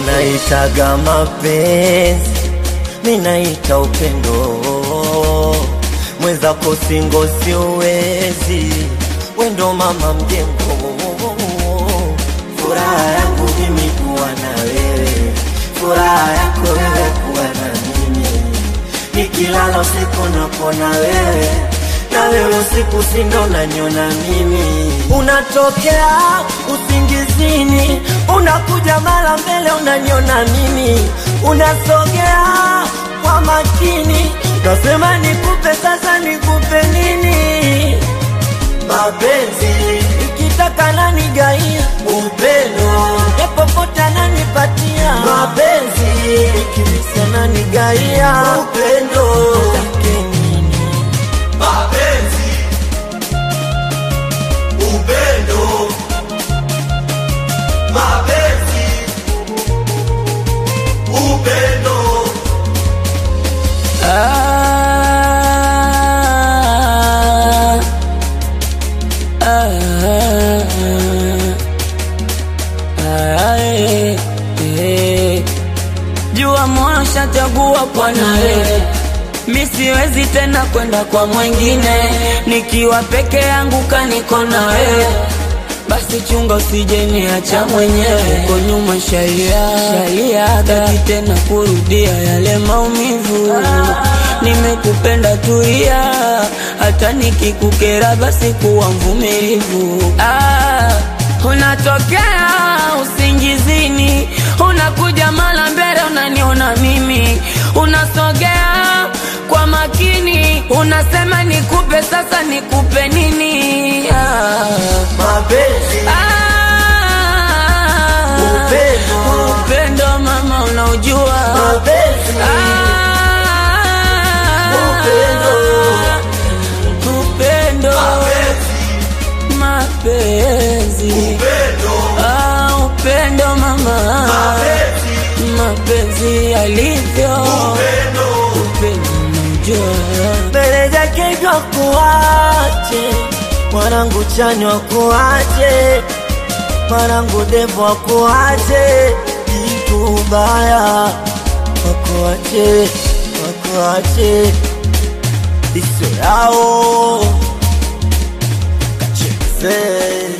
Unaitaga mapenzi, minaita upendo. Mwenzako singo siwezi, wendo mama mjengo. Furaha yangu mimi kuwa na wewe, furaha yako wewe kuwa na mimi. Nikilala usiku napona wewe, na wewe usiku sindo nanyona mimi. Unatokea usingizini, unakuja mara mbele unanyona mimi, unasogea kwa makini, nasema nikupe sasa, nikupe nini? Mapenzi ikitaka nani gaia upendo, popote ananipatia mapenzi, ikimisa nani gaia upendo, take nini? mapenzi, upendo, mapenzi, upendo, Ah, ah, ah, eh, eh. Jua moyo shachagua kwa nawe, mi siwezi tena kwenda kwa mwingine, nikiwa peke yangu kaniko na wewe basi chunga usije niacha mwenyewe uko nyuma shalia shalia taki tena kurudia yale maumivu nimekupenda tulia hata nikikukera basi kuwa mvumilivu ah, unatokea usingizini unakuja mara mbele unaniona mimi unasogea kwa makini unasema nikupe sasa nikupe nini ah. Mapenzi Ah, Upendo. upendo mama unaujua mapenzi Ah, Upendo. upendo mapenzi upendo, Ah, upendo mama mapenzi alivyo upendo, upendo unaujua mbele zake jwa kuache mwanangu chanywa kuache mwanangu devo akuache jitu baya wakuache wakuache iso yao kacheze